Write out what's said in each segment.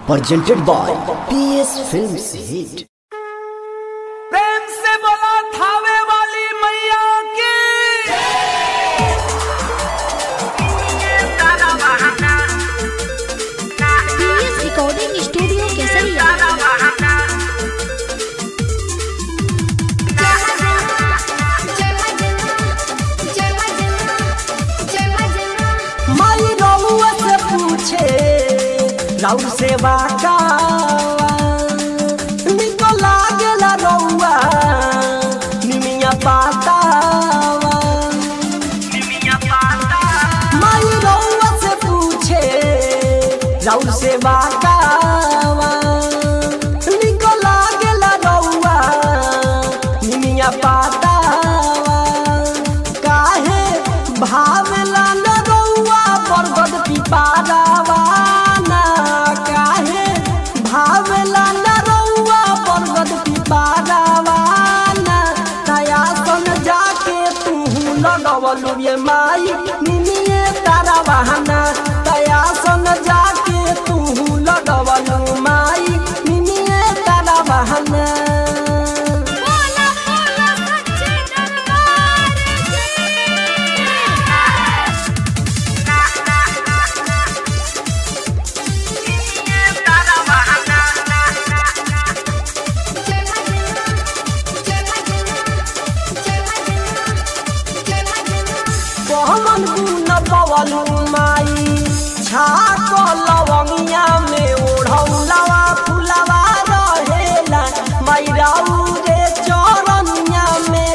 presented by PS Films Hit. प्रेम से बोला थावे वाली मैया की पीएस रिकॉर्डिंग स्टूडियो केसरिया माई रउआ से पूछे राउर सेवा का निको लागेला रउआ निमिया पातावा माई रउआ से पूछे राउर सेवा का निको लागेला रउआ निमिया पातावा काहे भावेला न रउआ बरगद पिपारावा ना काहे भावेला न रउआ बरगद पिपारावा ना नया सन जाके तू लगवलु ये माई निनिए तारा बहाना तया सन जाके तू लगवलु माई निनिए तारा बहाना कहमन गुन पवलु माई छाक लवंगिया में ओढ़ौलवा फुलवा रहेला माई राउ रे चरनिया में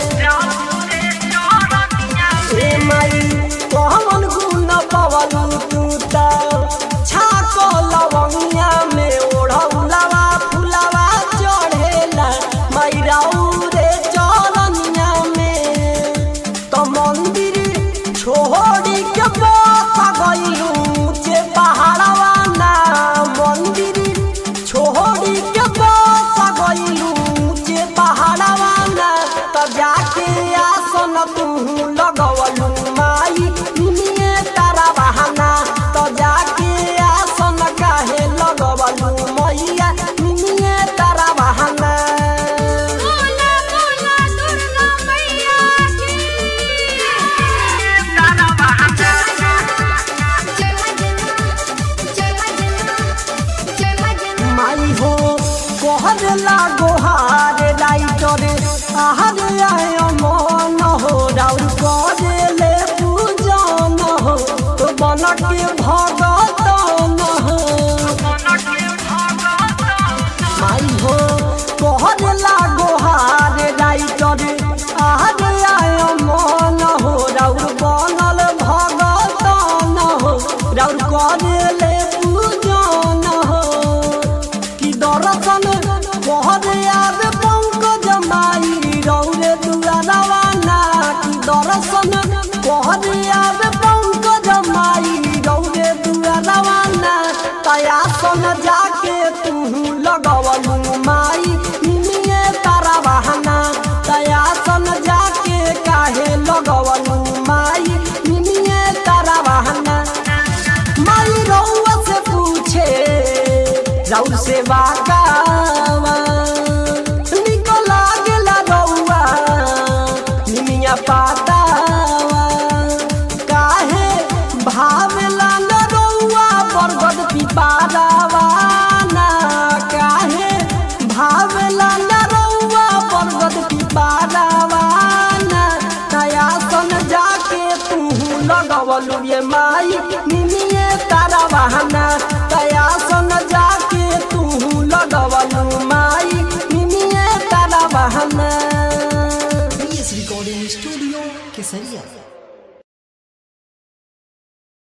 ए माई कहमन गुन पवलु तू त छाक लवंगिया में ओढ़ौलवा फुलवा चढ़ेला माई राउ रे चरनिया में तो मंदिर छोड़ी के बसा गइलू जे पहाड़वा ना मंदिर छोड़ी के बसा गइलू जे पहाड़वा ना तो जाके आसन तू लगवलू माई निये तारा बहाना तो जाके आसन काहे लगवलू मैया निये तारा बहाना माई हो कहर लागो हार राइटर आहार आय मन हो राउर करे ले पूजन हो तो बन के भगतन हो माई हो कहर लागो हार राइटर आहार आय मन हो राउर बनल भगतन हो राउर करे ले पूजन हो कि दर्शन कहर याद पंकज माई रौरे दुआरवा ना कि दर्शन कहर याद पंकज माई रौरे दुआरवा ना तया सन जाके तू लगवलू माई निमिए तारा बहाना तया सन जाके काहे लगवलू माई निमिए तारा बहाना माई रउआ से पूछे राउर से बागावा निको लागेला रउआ निमिया पातावा काहे भावेला न रउआ बरगद पिपारावा ना काहे भावेला न रउआ बरगद पिपारावा ना नया सन जाके तू लगवलु ये माई निमिए तारा बहाना तया सन जाके तू लगवलु माई निमिए तारा बहाना PS Recording Studio Kesaria.